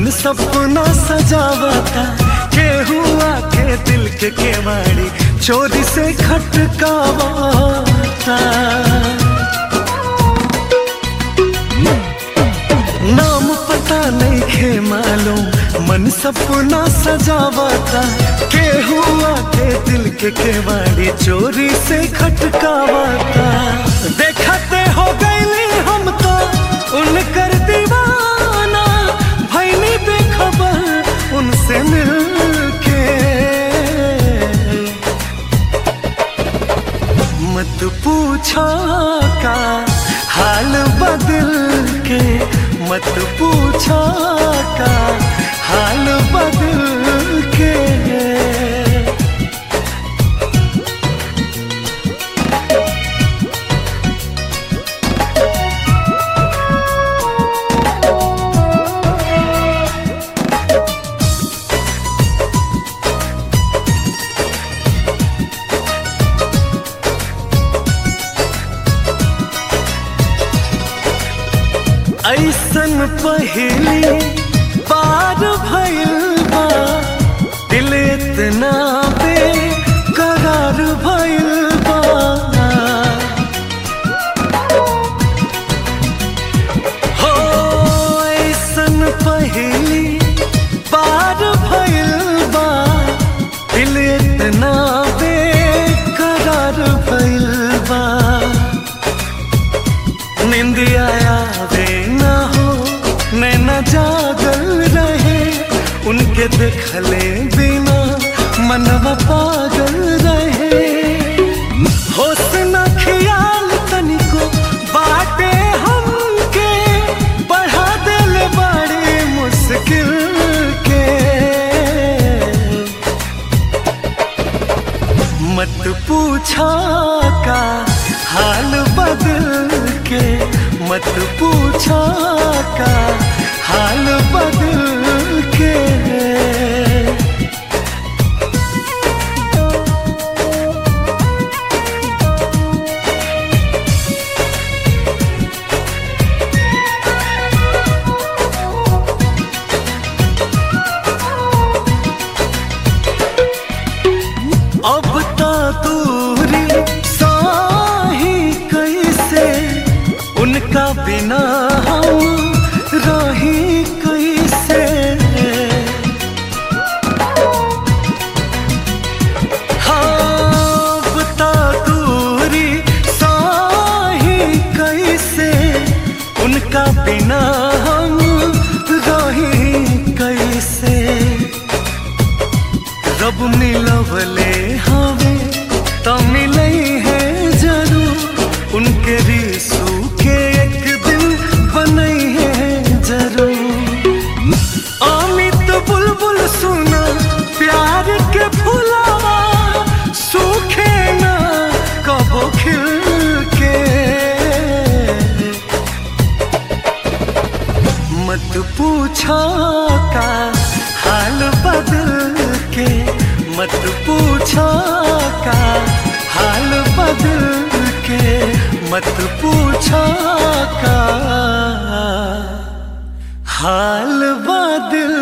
मन सपना सजावता केहू आके दिल के केवाड़ी चोरी से खटकावता नाम पता नहीं खे मालूम मन सपना सजावता केहू आके दिल के केवाड़ी चोरी से खटकावता देखते हो गईली हम तो उनकर दीवाना भैनी बेखबर उनसे मिलके मत पूछो का हाल बदल के मत पूछो का हाल बदल के ऐसन पहली बार भइल बा दिल इतना बेकरार भइल बा हो ऐसन पहली बार भइल बा दिल इतना बेकरार भइल बा निंदिया आवे ना हो नैना जागल रहे उनके देखले बिना मनवा पागल रहे होश न ख्याल तनिको बाटे हमके बढ़ा दिल बड़ी मुश्किल के मत पूछो का हाल बदल के मत पूछो का हाल बदल के अब तो दूरी साही कैसे उनका बिना हम रही कैसे हाँ, अब तो दूरी साही कैसे उनका बिना हम रही कैसे रब मिलवले हवे त मिले है जरूर उनके रिसू के एक दिन बनई है जरूर अमित बुलबुल सुना प्यार के फुलावा सूखे ना कबो खिल के मत पूछो का हाल बदल के मत पूछो का हाल बदल के मत पूछो का हाल बदल